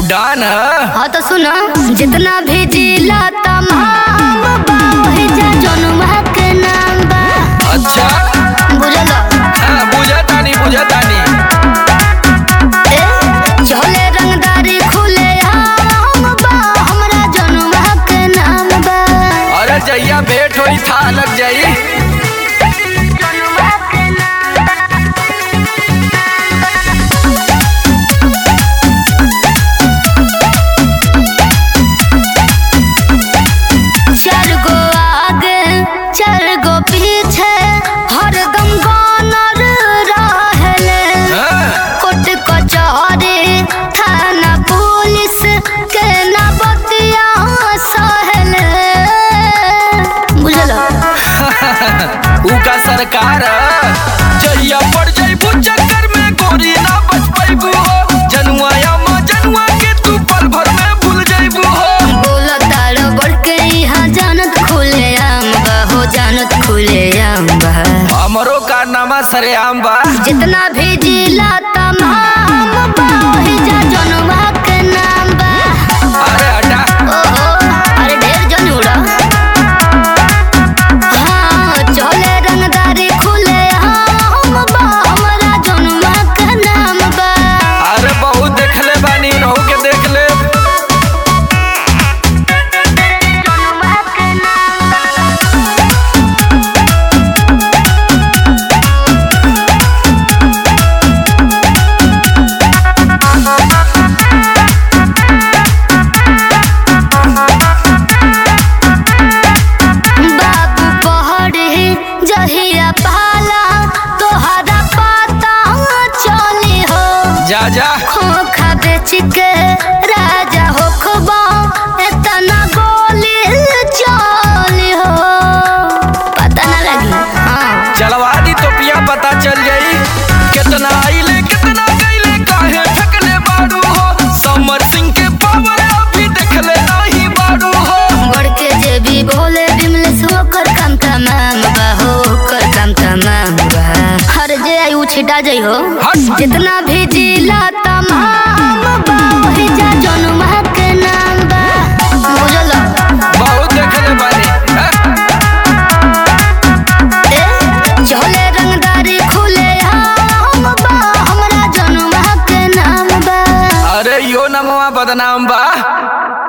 डान ह? हाँ तो सुनो जितना भी जिला तमाम बा वही जा जनुमा के नाम बा अच्छा बुझल हाँ बुझतानी बुझतानी ए चले रंगदारी खुले आम बा हमरा जनुमा के नाम बा अरे जैया भेंट होई था लग जाई जनुमा के नाम बा चार गो आगे चार गो पीछे हरदम गानर रहले हाँ, कोर्ट कचहरी थाना पुलिस के ना बतिया सहले बुझल ऊ का सरकार ह? जहिया पड़ जाइबू चक्कर में गोरी ना बच पाइबू हो जनुआ या माँ जनुआ के तू पल भर में भूल जाइबू हो बोल तार बढ़ के यहाँ जानत खुले आम बा हो जानत खुले आम बा हमरो कारनामा सरेआम बा जितना भी जिला तमाम बा वही जा जनवा के नाम बा अरे हटा ओहो अरे ढेर जन उड़ा हाँ चले रंगदारी खुले हम बा हमरा जनवा के नाम बा अरे बहुत देखले बानी नहु के देख ले जनवा के नाम बाबू पहड़ी जहिया पाला तोहरा पता चली हो जा जा खोखा बेच के राजा हो खबा इतना गोली चली हो पता ना लगी हाँ चलवा दी तो पिया पता चल जाई कितना आइले कितना गईले काहे फेंकले बाड़ू हो समर सिंह के पावर अभी देखले नहीं बाड़ू हो बढ़ के जे भी बोले बिमलेश होकर काम तमाम बा होकर काम तमाम बा हर जे आई उ छिटा जाइ हो हट। जितना भी जिला तमाम बा वही जा जनुमा के नाम बा बुझल बहुत देखले बानी हैं? ए चले रंगदारी खुले हम बा हमरा जनुमा के नाम बा अरे यो नमवा बदनाम बा